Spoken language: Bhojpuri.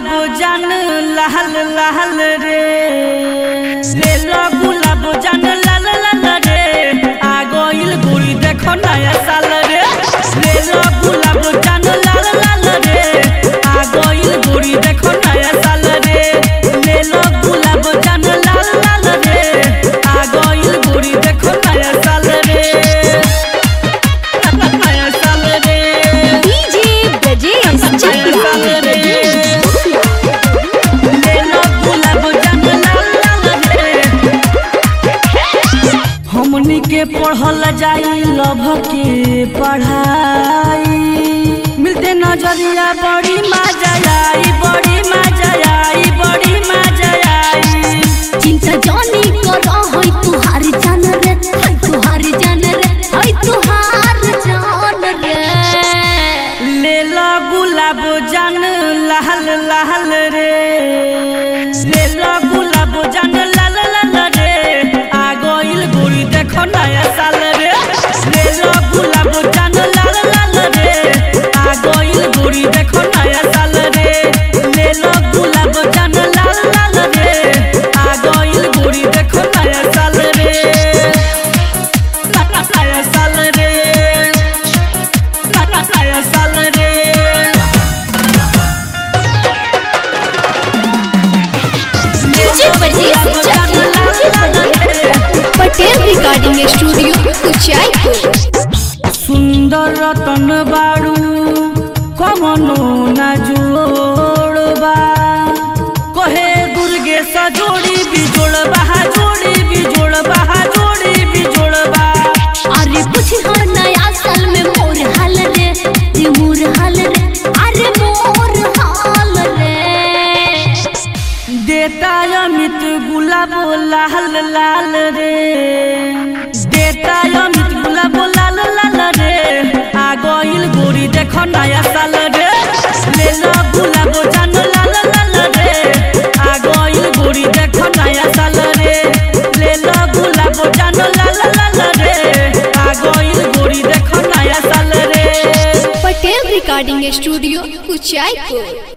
गुलाब जान लाल लाल रे ले लो गुलाब जान लाल लाल रे आ गइल गोरी देखो नया साल रे ले लो गुलाब जान लाल लाल रे आ गइल गोरी देखो नया साल रे ले लो गुलाब जान लाल लाल रे आ गइल गोरी देखो नया साल रे नया साल रे डीजे ब्रजेश नया साल रे ले लो गुलाब जान लाल लाल रे हमनी के पढ़ल जाई लभ के पढ़ाई मिलते नजरिया बड़ी मजा आई बड़ी मजा आई बड़ी मजा आई चिंता जानी करो होई तुहार जान रे होई तुहार जान रे होई तुहार जान रे ले लो गुलाब जान लाल लाल रे ले लो गुलाब जान लाल लाल रे आ गइल गोरी देखो नया साल रे ले लो गुलाब जान लाल लाल रे आ गइल गोरी देखो नया साल रे ले लो गुलाब जान लाल लाल रे आ गइल गोरी देखो नया साल रे नया साल रे नया साल रे DJ Brajesh Patel recording studio Kuchaypur सुंदर रतन बाड़ू कमनो ना जोड़बा कहे दुर्गे सजोड़ी बिजोड़बा जोड़ी बिजोड़बा जोड़ी बिजोड़बा अरे कुछ हो नया साल में मोर हाल रे रे मोर हाल रे अरे मोर हाल रे देता अमित गुलाब लाल लाल रे देता अमित गुलाब लाल लाल रे आ गइल गोरी देखो नया साल रे ले लो गुलाब जान लाल लाल रे आ गइल गोरी देखो नया साल रे ले लो गुलाब जान लाल लाल रे आ गइल गोरी देखो नया साल रे पटेल रिकॉर्डिंग स्टूडियो कुचायपुर